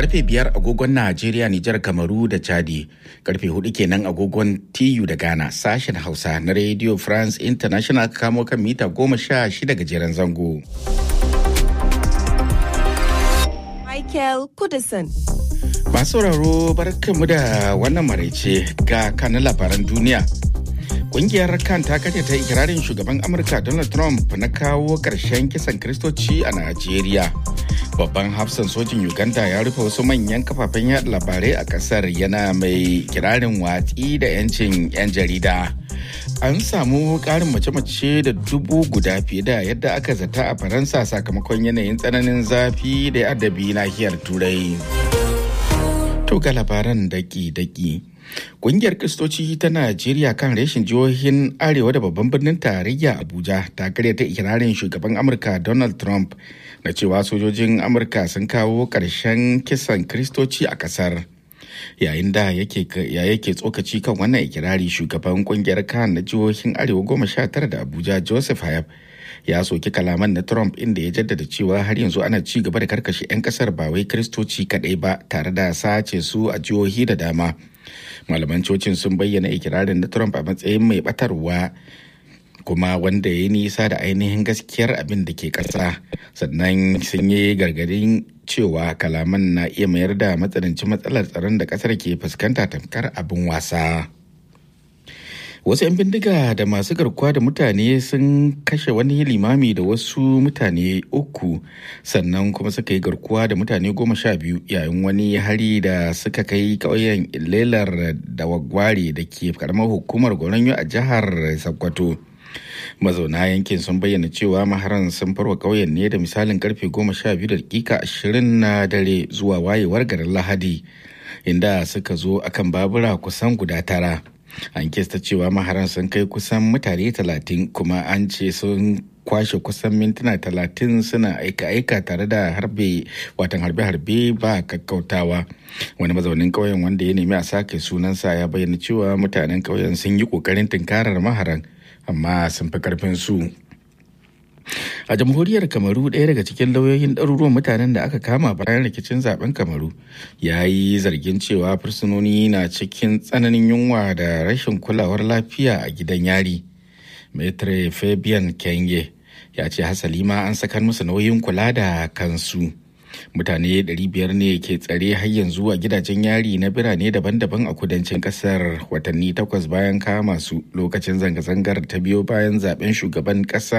karfe biyar agogon Najeriya, Nijar, Kamaru da Chadi. Karfe hudu kenan agogon TU da Ghana sashen Hausa na Radio France International kamo kan mita goma sha shida gajeren zango. Michael Kudison. Masu sauraro barkanmu da wannan maraice ga kanin labaran duniya. Kungiyar kan ta ta ikirarin shugaban Amurka Donald Trump na kawo ƙarshen kisan Kiristoci a Najeriya. Babban hafsan sojin Uganda ya rufe wasu manyan kafafen yada labarai a ƙasar yana mai kirarin watsi da 'yancin 'yan jarida. An samu ƙarin mace-mace da dubu guda fiye da yadda aka zata a Faransa sakamakon yanayin tsananin zafi da adabi nahiyar Turai. To ga labaran daki-daki. Kungiyar Kristoci ta Najeriya kan reshin jihohin Arewa da babban birnin tarayya Abuja ta ta ikirarin shugaban Amurka Donald Trump na cewa sojojin Amurka sun kawo ƙarshen kisan Kristoci a ƙasar. Yayin da yake tsokaci kan wannan ikirari shugaban kungiyar kan na jihohin Arewa goma sha tara da Abuja Joseph Hayab ya soki kalaman na Trump inda ya jaddada cewa har yanzu ana ci gaba da karkashe 'yan kasar ba wai Kristoci kaɗai ba tare da sace su a jihohi da dama. malaman cocin sun bayyana ikirarin na trump a matsayin mai batarwa kuma wanda ya nisa da ainihin gaskiyar abin da ke ƙasa sannan sun yi gargadin cewa kalaman na iya mayar da matsanancin matsalar tsaron da ƙasar ke fuskanta tamkar abin wasa wasu 'yan bindiga da masu garkuwa da mutane sun kashe wani limami da wasu mutane uku sannan kuma suka yi garkuwa da mutane goma sha biyu yayin wani hari da suka kai ƙauyen lelar da wagware da ke karamar hukumar goronyo a jihar sokoto mazauna yankin sun bayyana cewa maharan sun farwa ƙauyen ne da misalin karfe goma sha biyu da dakika ashirin na dare zuwa wayewar garin lahadi inda suka zo akan babura kusan guda tara an kesta cewa maharan sun kai kusan mutane talatin kuma an ce sun kwashe kusan mintuna talatin suna aika-aika tare da harbe watan harbe-harbe ba kakkautawa wani mazaunin ƙauyen wanda ya nemi a sake sunansa ya bayyana cewa mutanen ƙauyen sun yi ƙoƙarin tunkarar maharan amma sun fi karfin su a jamhuriyar kamaru ɗaya daga cikin lauyoyin ɗaruruwan mutanen da aka kama bayan rikicin zaben kamaru ya yi zargin cewa fursunoni na cikin tsananin yunwa da rashin kulawar lafiya a gidan yari metre fabian kenge ya ce hasali ma an sakar musu nauyin kula da kansu mutane 500 ne ke tsare har yanzu a gidajen yari na birane daban-daban a kudancin kasar watanni takwas bayan kama su lokacin zanga-zangar ta biyo bayan zaben shugaban kasa